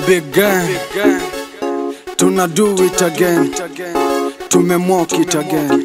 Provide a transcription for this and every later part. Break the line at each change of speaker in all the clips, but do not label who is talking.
big gang tuna do it again tumemwok it again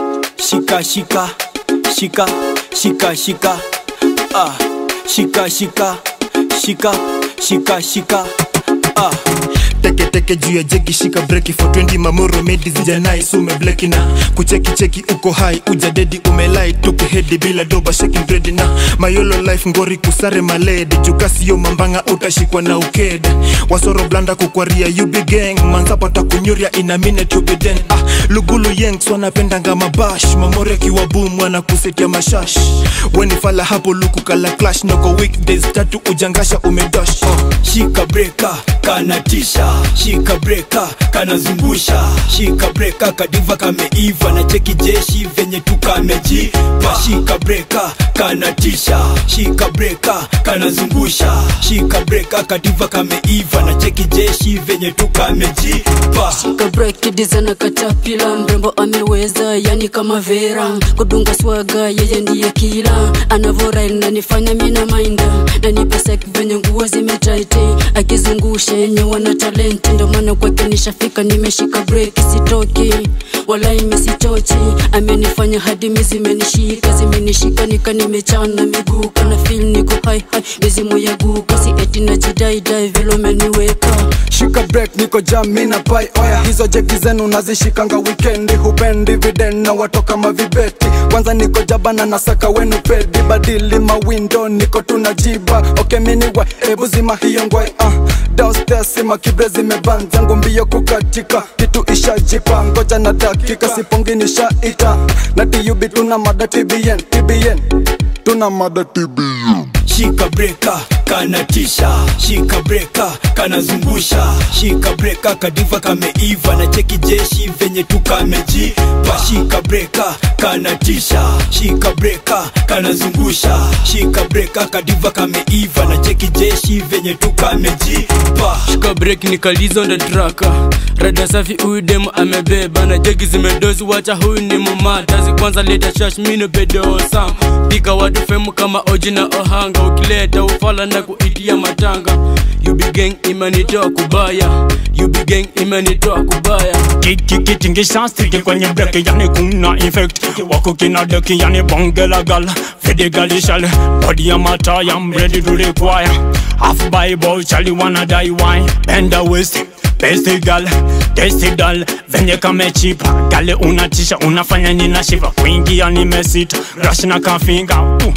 shika shika shika shika shika ah shika shika shika shika shika ah
teke teke juu ya jeki shika breki for 20 mamoro medi zijanai sume bleki na kucheki cheki uko hai uja dedi umelai tupe hedi bila doba shaking bredi na mayolo life ngori kusare maledi jukasiyo mambanga utashikwa na ukede wasoro blanda kukwaria yubi gang manzapata kunyuria ina minute you be den ah lugulu yanks wanapendanga mabash mamore kiwa boom wana kusetia mashash weni fala hapo luku kala clash noko weekdays tatu ujangasha umedosh oh.
shika breka kanatisha shika breka kanazungusha shika breka kadiva kameiva na cheki jeshi venye tukamejipa shika breka kanatisha shika breka kanazungusha shika breka kadiva kameiva na cheki jeshi venye tukamejipa
kabreki dizana katapila mrembo ameweza yani kama vera kudunga swaga yeye ndiye kila anavorail nanifanya mina mainda nanipesek venye nguo zimetaiti akizungusha yenye wana talenti ndo maana kwake nishafika nimeshika breki sitoki wala imesitochi amenifanya hadi mizimenishika zimenishika nika nimechana miguu kana fil niko hai hai mizimu ya guka si eti najidaidai vile umeniweka
shika break niko jam mina pai oya hizo jeki zenu nazishikanga wikendi hupendi viden na watoka mavibeti kwanza niko jabana nasaka wenu pedi badili mawindo niko tunajiba okay miniwa ebu zima hiyo ngwai uh. downstairs sima kibre zimeban zangu mbio kukatika kitu ishajipa ngoja na dakika sipongi nishaita na tub tuna mada tbn tbn tuna mada tbn
shika breka kanatisha shika breka kanazungusha shika breka kadiva kameiva na cheki jeshi venye tukamejipa shika breka kanatisha shika breka kanazungusha shika breka kadiva kameiva na cheki jeshi venye tukamejipa
shika break nikalizo ndo traka rada safi huyu demu amebeba na jegi zimedozi wacha huyu ni mumatazi kwanza leta shash mino bedo sam pika watu femu kama oji na ohanga ukileta ufala na kuitia matanga yubi gang imenitoa kubaya yubi gang imenitoa kubaya
kikikitingisha stiki kwenye breki yani kuna infect wako kina deki yani bonge la gal fede galishal body ya mata I'm ready to require half bible chali wanna die wine bend the waist Besti gal, testi dal, venye kame chipa Gale unatisha, unafanya nina shiva Kuingia nimesita, rush na kafinga uh.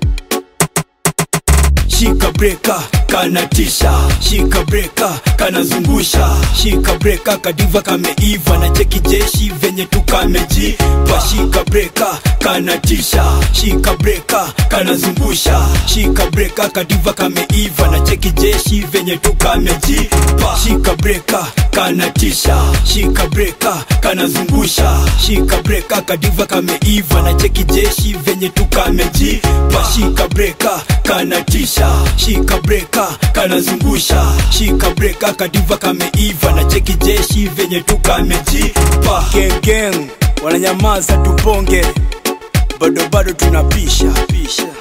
shika breka kanatisha shika breka kanazungusha shika breka kadiva kameiva na cheki jeshi venye tukamejipa shika breka kanatisha shika breka kanazungusha shika breka kadiva kameiva na cheki jeshi venye tukamejipa shika breka kanatisha shika breka kanazungusha shika breka kadiva kameiva na cheki jeshi venye tukamejipa shika breka kanatisha shika breka kanazungusha shika breka kadiva kameiva na cheki jeshi venye tukamejipa
gengeng wananyamaza tuponge bado bado tunapisha pisha